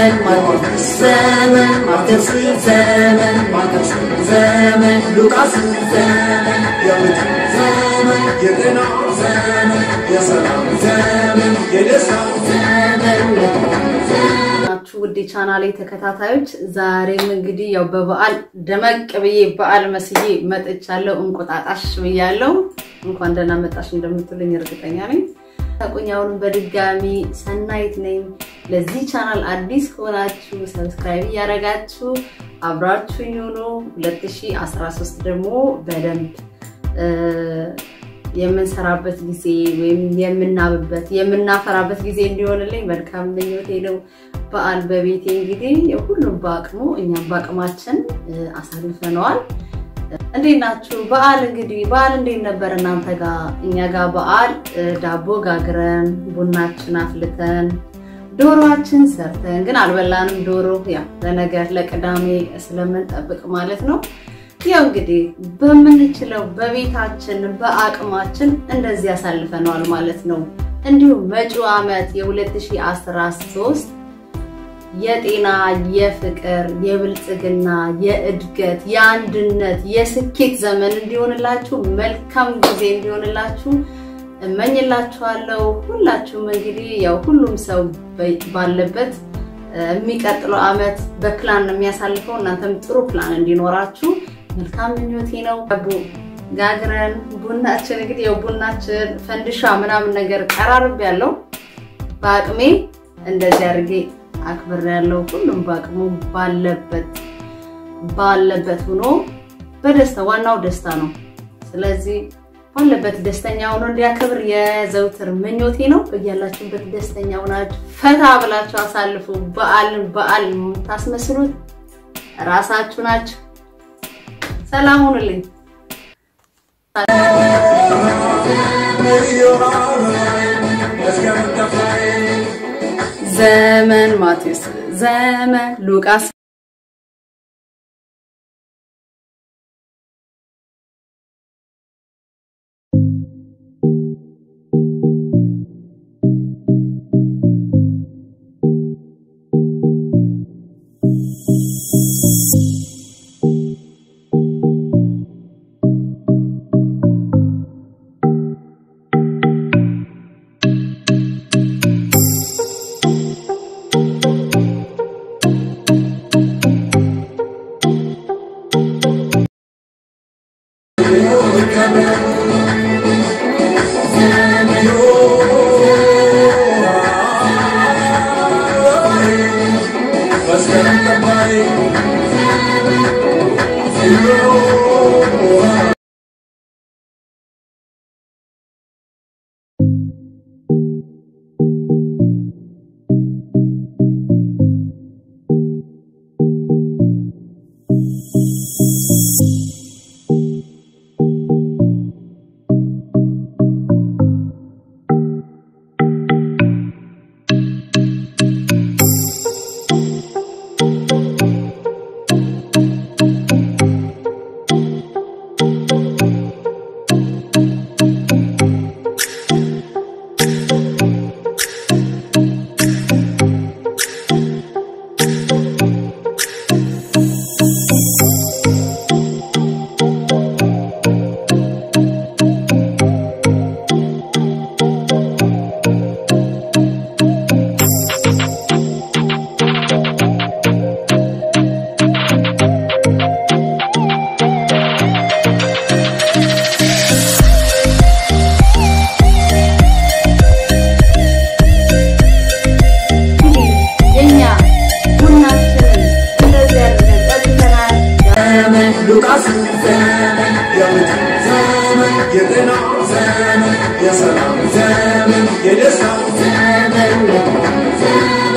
ዘመን ማርቆስ ዘመን ማቴዎስ ዘመን ማርቆስ ዘመን ሉቃስ ዘመን የምት ዘመን የጤና ዘመን የሰላም ዘመን የደስታ ዘመን ናችሁ ውድ ቻናሌ ተከታታዮች፣ ዛሬም እንግዲህ ያው በበዓል ደመቅ ብዬ በዓል መስዬ መጥቻለሁ። እንቁጣጣሽ ብያለሁ። እንኳን ደህና መጣሽ እንደምትሉኝ እርግጠኛ ነኝ። ታቁኛውንም በድጋሚ ሰናይት ነኝ። ለዚህ ቻናል አዲስ ከሆናችሁ ሰብስክራይብ እያደረጋችሁ አብራችሁኝ ሁኑ። 2013 ደግሞ በደንብ የምንሰራበት ጊዜ ወይም የምናብበት የምናፈራበት ጊዜ እንዲሆንልኝ መልካም ምኞቴ ነው። በዓል በቤቴ እንግዲህ ሁሉም በአቅሙ እኛም በአቅማችን አሳልፈነዋል። እንዴት ናችሁ? በዓል እንግዲህ በዓል እንዴት ነበር እናንተ ጋር? እኛ ጋር በዓል ዳቦ ጋግረን ቡናችን አፍልተን ዶሮችን ሰርተን ግን አልበላንም። ዶሮ ያው ለነገ ለቅዳሜ ስለምንጠብቅ ማለት ነው። ያው እንግዲህ በምንችለው በቤታችን በአቅማችን እንደዚህ ያሳልፈነዋል ማለት ነው። እንዲሁም መጪው ዓመት የ2013 የጤና፣ የፍቅር፣ የብልጽግና፣ የእድገት፣ የአንድነት፣ የስኬት ዘመን እንዲሆንላችሁ መልካም ጊዜ እንዲሆንላችሁ እመኝላችኋለሁ። ሁላችሁም እንግዲህ ያው ሁሉም ሰው ባለበት የሚቀጥለው ዓመት በፕላን ነው የሚያሳልፈው። እናንተም ጥሩ ፕላን እንዲኖራችሁ መልካም ምኞቴ ነው። ጋግረን ቡናችን እንግዲህ ያው ቡናችን ፈንድሻ ምናምን ነገር ቀራርብ ያለው በአቅሜ እንደዚህ አድርጌ አክብር ያለው ሁሉም በአቅሙ ባለበት ባለበት ሆኖ በደስታ ዋናው ደስታ ነው። ስለዚህ ባለበት ደስተኛ ሆኖ እንዲያከብር የዘውትር ምኞቴ ነው። በያላችሁበት ደስተኛ ሆናችሁ ፈታ ብላችሁ አሳልፉ። በዓልን በዓል የምታስመስሉት ራሳችሁ ናችሁ። ሰላም ሁኑልኝ። ዘመን ማቴዎስ ዘመን ሉቃስ ሉቃስ ዘመን የምት ዘመን የጤና ዘመን የሰላም ዘመን የደስታ ዘመን